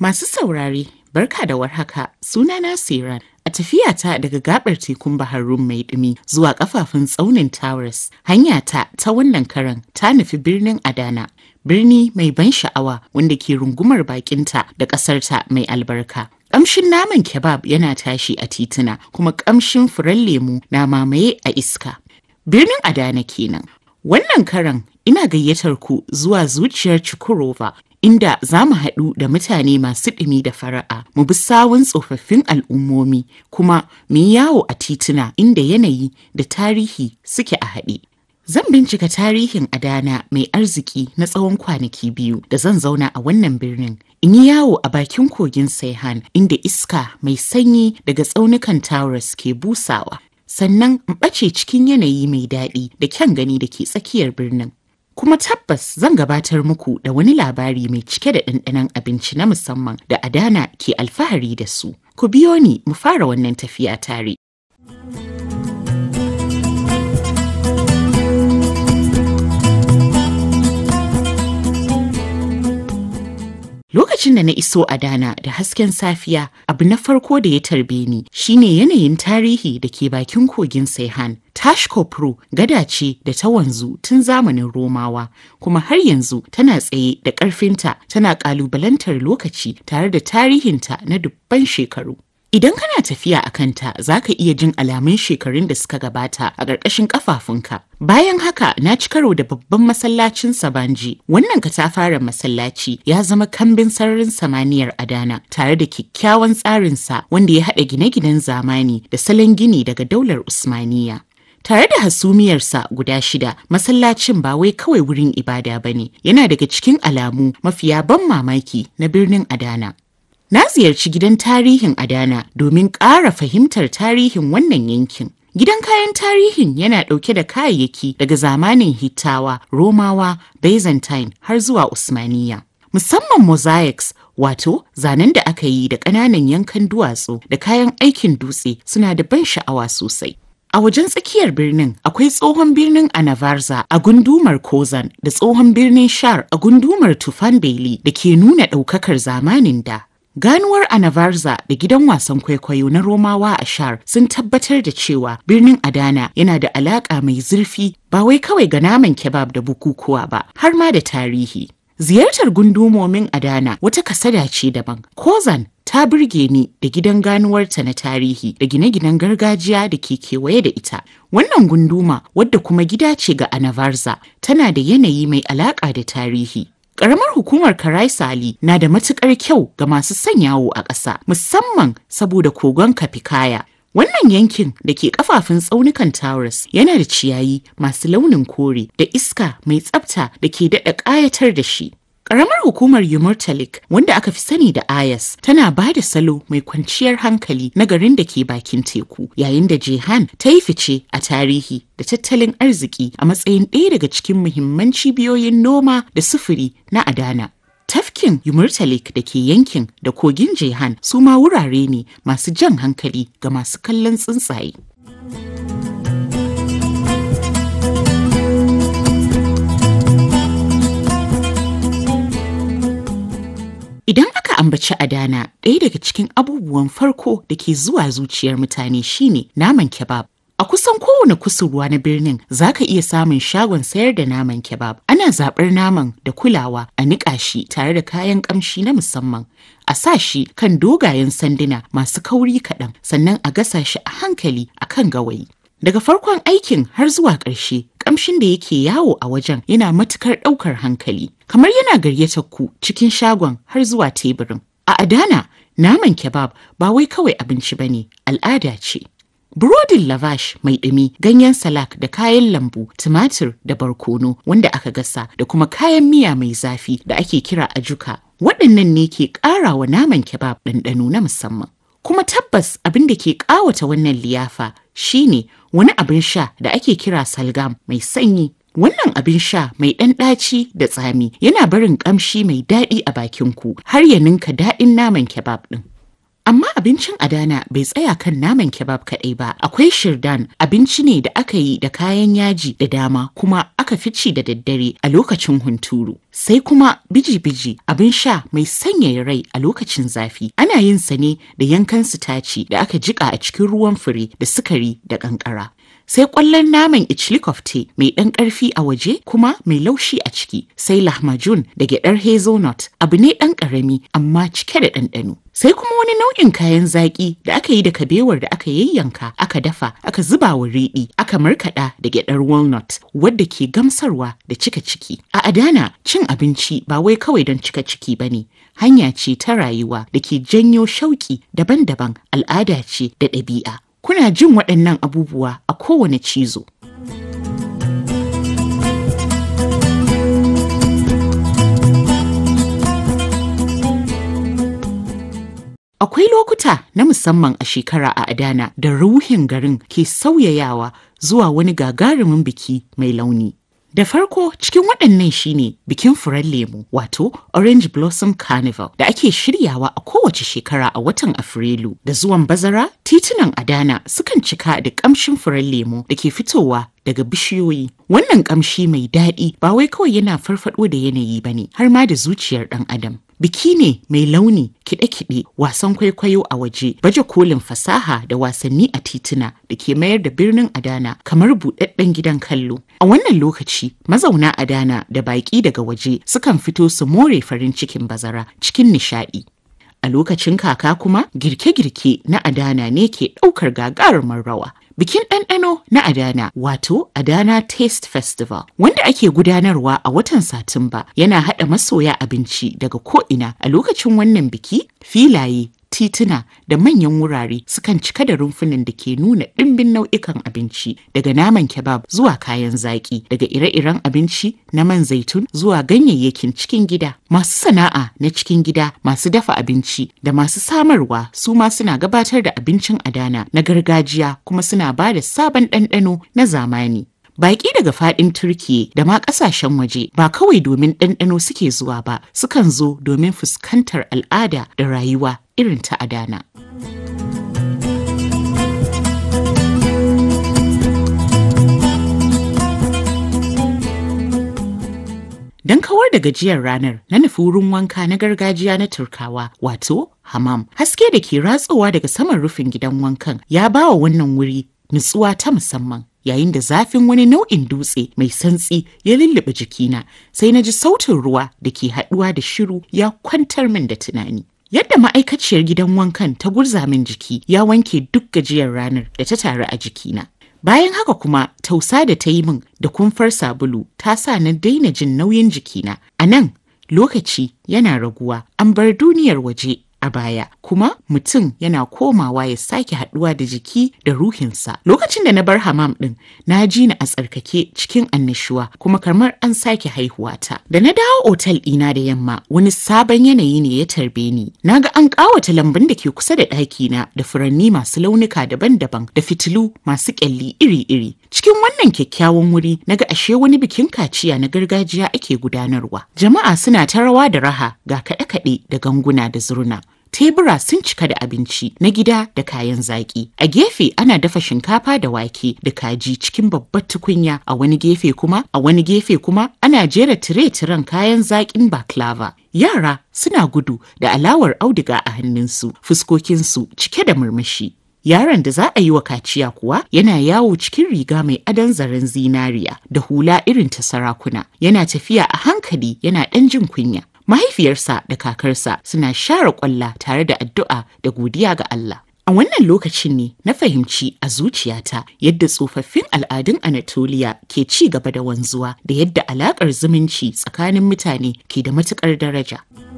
Masu saurare, barka da warhaka, sunana Siran. A tafiyata daga gabar tekun Bahar Rum mai dumi zuwa kafafun tsaunin Towers, hanyata ta wannan karan ta nufi birnin Adana. Birni mai ban sha'awa wanda ke rungumar bakinta da ƙasarta mai albarka. Ƙamshin naman kebab yana tashi a tituna kuma ƙamshin furen lemu na mamaye a iska. Birnin Adana kenan. Wannan karan ina gayyatar ku zuwa zuciyar Chukurova inda za mu haɗu da mutane masu ɗumi da fara'a mu bi sawun tsofaffin al'ummomi kuma mu yi yawo a tituna inda yanayi da tarihi suke a haɗe. Zan bincika tarihin Adana mai arziki na tsawon kwanaki biyu da zan zauna a wannan birnin. In yi yawo a bakin kogin Saihan inda iska mai sanyi daga tsaunukan Taurus ke busawa. Sannan in ɓace cikin yanayi mai daɗi da kyan gani da ke tsakiyar birnin. Kuma tabbas zan gabatar muku da wani labari mai cike da ɗanɗanon abinci na musamman da Adana ke alfahari da su. Ku biyo ni mu fara wannan tafiya tare. Lokacin da na iso Adana da hasken safiya, abu na farko da ya tarbe ni shine yanayin tarihi da ke bakin kogin Saihan. Tashkopro gada ce da ta wanzu tun zamanin Romawa, kuma har yanzu tana tsaye da ƙarfinta tana ƙalubalantar lokaci tare da tarihinta na dubban shekaru. Idan kana tafiya a kanta za ka iya jin alamun shekarun da suka gabata a ƙarƙashin ƙafafunka. Bayan haka na ci karo da babban masallacin Sabanji. Wannan katafaren masallaci ya zama kambin sararin samaniyar Adana tare da kyakkyawan tsarinsa wanda ya haɗa gine-ginen zamani da salon gini daga daular Usmaniya. Tare da hasumiyarsa guda shida, masallacin ba wai kawai wurin ibada ba ne, yana daga cikin alamu mafiya ban mamaki na birnin Adana. Na ziyarci gidan tarihin Adana domin ƙara fahimtar tarihin wannan yankin. Gidan kayan tarihin yana ɗauke da kayayyaki daga zamanin Hittawa, Romawa, Byzantine har zuwa Usmaniya. Musamman mosaics wato zanen da aka yi da ƙananan yankan duwatsu da kayan aikin dutse suna da ban sha'awa sosai. A wajen tsakiyar birnin akwai tsohon birnin Anavarza a gundumar Kozan da tsohon birnin Shar a gundumar Tufan Beli da ke nuna ɗaukakar zamanin da. Ganuwar Anavarza da gidan wasan kwaikwayo na Romawa a Shar sun tabbatar da cewa birnin Adana yana da alaƙa mai zurfi ba wai kawai ga naman kebab da bukukuwa ba har ma da tarihi. Ziyartar gundumomin Adana wata kasada ce daban. Kozan ta burge ni da gidan ganuwarta na tarihi da gine-ginen gargajiya da ke kewaye da ita. Wannan gunduma wadda kuma gida ce ga Anavarza tana da yanayi mai alaƙa da tarihi. Ƙaramar hukumar Karai Sali na da matuƙar kyau ga masu sanyawo a ƙasa, musamman saboda kogon Kafikaya. Wannan yankin da ke kafafun tsaunukan Taurus yana da ciyayi masu launin kore da iska mai tsafta da ke daɗa ƙayatar da shi. Ƙaramar hukumar Yumurtalik wanda aka fi sani da Ayas tana ba da salo mai kwanciyar hankali na garin da ke bakin teku yayin da Jehan ta yi fice a tarihi da tattalin arziki a matsayin ɗaya daga cikin muhimman cibiyoyin noma da sufuri na Adana. Tafkin Yumurtalik da ke yankin da kogin Jehan su ma wurare ne masu jan hankali ga masu kallon tsuntsaye. Idan aka ambaci Adana, ɗaya daga cikin abubuwan farko da ke zuwa zuciyar mutane shine naman kebab. A kusan kowane kusurwa na birnin za ka iya samun shagon sayar da naman kebab. Ana zaɓar naman da kulawa a niƙa shi tare da kayan ƙamshi na musamman. A sa shi kan dogayen sanduna masu kauri kaɗan sannan a gasa shi a hankali a kan gawayi. Daga farkon aikin har zuwa ƙarshe, ƙamshin da yake yawo a wajen yana matukar ɗaukar hankali. Kamar yana gayyatar ku cikin shagon har zuwa teburin. A Adana, naman kebab ba wai kawai abinci bane, al'ada ce. Burodin lavash mai ɗumi, ganyen salak da kayan lambu, tumatir da barkono wanda aka gasa da kuma kayan miya mai zafi da ake kira ajuka. Waɗannan ne ke ƙara wa naman kebab ɗanɗano na musamman. Kuma tabbas abin da ke ƙawata wannan liyafa shine wani abin sha da ake kira salgam mai sanyi. Wannan abin sha mai ɗan ɗaci da tsami yana barin ƙamshi mai daɗi a bakin ku har ya ninka daɗin naman kebab ɗin. Amma abincin Adana bai tsaya kan naman kebab kaɗai ba. Akwai shirdan abinci ne da aka yi da kayan yaji da dama kuma aka fi ci da daddare a lokacin hunturu. Sai kuma biji-biji abin sha mai sanyaya rai a lokacin zafi. Ana yin sa ne da yankan sitaci da aka jika a cikin ruwan fure da sukari da kankara. sai kwallon naman ichlikofte mai ɗan ƙarfi a waje kuma mai laushi a ciki sai lahmajun da gyaɗar hazelnut abu ne ɗan ƙarami amma cike da ɗanɗano sai kuma wani nau'in kayan zaƙi da aka yi da kabewar da aka yayyanka aka dafa aka zuba wa riɗi aka markaɗa da gyaɗar walnut wadda ke gamsarwa da cika ciki a adana cin abinci ba wai kawai don cika ciki ba ne hanya ce ta rayuwa da ke janyo shauƙi daban-daban al'ada ce da ɗabi'a kuna jin waɗannan abubuwa a kowane cizo. Akwai lokuta na musamman a shekara a Adana da ruhin garin ke sauyayawa zuwa wani gagarumin biki mai launi. Da farko cikin waɗannan shine bikin furen lemu wato Orange Blossom Carnival da ake shiryawa a kowace shekara a watan Afrilu. Da zuwan bazara titunan Adana sukan cika da ƙamshin furen lemu da ke fitowa daga bishiyoyi. Wannan ƙamshi mai daɗi ba wai kawai yana farfaɗo da yanayi ba ne har ma da zuciyar ɗan adam. Biki ne mai launi kiɗe-kiɗe wasan kwaikwayo a waje baje kolin fasaha da wasanni a tituna da ke mayar da birnin Adana kamar buɗaɗɗen gidan kallo. A wannan lokaci mazauna Adana da baƙi daga waje sukan fito su more farin cikin bazara cikin nishaɗi. A lokacin kaka kuma girke-girke na Adana ne ke ɗaukar gagarumar rawa. Bikin ɗanɗano na Adana wato Adana Taste Festival wanda ake gudanarwa a watan Satumba yana haɗa masoya abinci daga ko'ina a lokacin wannan biki filaye tituna da manyan wurare sukan cika da rumfunan da ke nuna ɗimbin nau'ikan abinci daga naman kebab zuwa kayan zaƙi daga ire-iren abinci na man zaitun zuwa ganyayyakin cikin gida masu sana'a na cikin gida masu dafa abinci da masu samarwa su ma suna gabatar da abincin adana na gargajiya kuma suna ba da sabon ɗanɗano na zamani Baƙi daga faɗin Turkiye da ma ƙasashen waje ba kawai domin ɗanɗano suke zuwa ba, sukan zo domin fuskantar al'ada da rayuwa irin ta Adana. Don kawar da gajiyar ranar na nufi wurin wanka na gargajiya na Turkawa wato hamam. Haske da ke ratsowa daga saman rufin gidan wankan ya ba wa wannan wuri nutsuwa ta musamman. yayin da zafin wani nau'in dutse mai santsi ya lullube jikina sai na ji sautin ruwa da ke haɗuwa da shiru ya kwantar min da tunani. Yadda ma'aikaciyar gidan wankan ta gurza min jiki ya wanke duk gajiyar ranar da ta taru a jikina. Bayan haka kuma tausa da ta yi min da kumfar sabulu ta sa na daina jin nauyin jikina. A nan lokaci yana raguwa an bar duniyar waje a baya kuma mutum yana komawa ya sake haɗuwa da jiki da ruhinsa lokacin da na bar hamam ɗin na ji ni a tsarkake cikin annashuwa kuma kamar an sake haihuwa ta da na dawo otal ɗina da yamma wani sabon yanayi ne ya tarbe ni na ga an ƙawata lambun da ke kusa da ɗakina da furanni masu launuka daban-daban da fitilu masu ƙyalli iri-iri cikin wannan kyakkyawan wuri na ga ashe wani bikin kaciya na gargajiya ake gudanarwa jama'a suna ta rawa da raha ga kaɗe-kaɗe da ganguna da zurna tebura sun cika da abinci na gida da kayan zaƙi. A gefe ana dafa shinkafa da wake da kaji cikin babbar tukunya a wani gefe kuma a wani gefe kuma ana jera tire-tiren kayan zaƙin baklava. Yara suna gudu da alawar auduga a hannunsu, fuskokinsu cike da murmushi. Yaron da za a yi wa kaciya kuwa yana yawo cikin riga mai adon zaren zinariya da hula irin ta sarakuna. Yana tafiya a hankali yana ɗan jin kunya. mahaifiyarsa da kakarsa suna share kwalla tare da addu'a da godiya ga Allah. A wannan lokacin ne na fahimci a zuciyata yadda tsofaffin al'adun Anatoliya ke ci gaba da wanzuwa da yadda alaƙar zumunci tsakanin mutane ke da matuƙar daraja.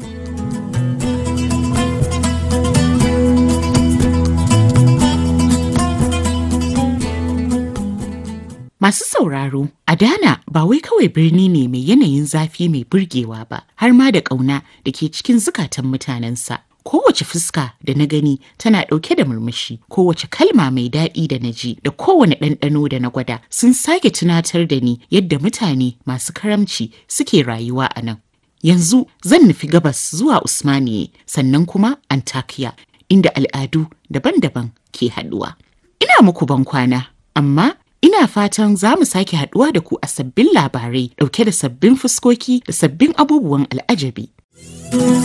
Masu sauraro, Adana ba wai kawai birni ne mai yanayin zafi mai burgewa ba, har ma da ƙauna da ke cikin zukatan mutanensa. Kowace fuska da na gani tana ɗauke da murmushi, kowace kalma mai daɗi da na ji da kowane ɗanɗano da na gwada sun sake tunatar da ni yadda mutane masu karamci suke rayuwa a nan. Yanzu zan nufi gabas zuwa Usmaniye sannan kuma Antakya inda al'adu daban-daban ke haɗuwa. Ina muku ban kwana, amma ina fatan za mu sake haɗuwa da ku a sabbin labarai ɗauke da sabbin fuskoki da sabbin abubuwan al'ajabi.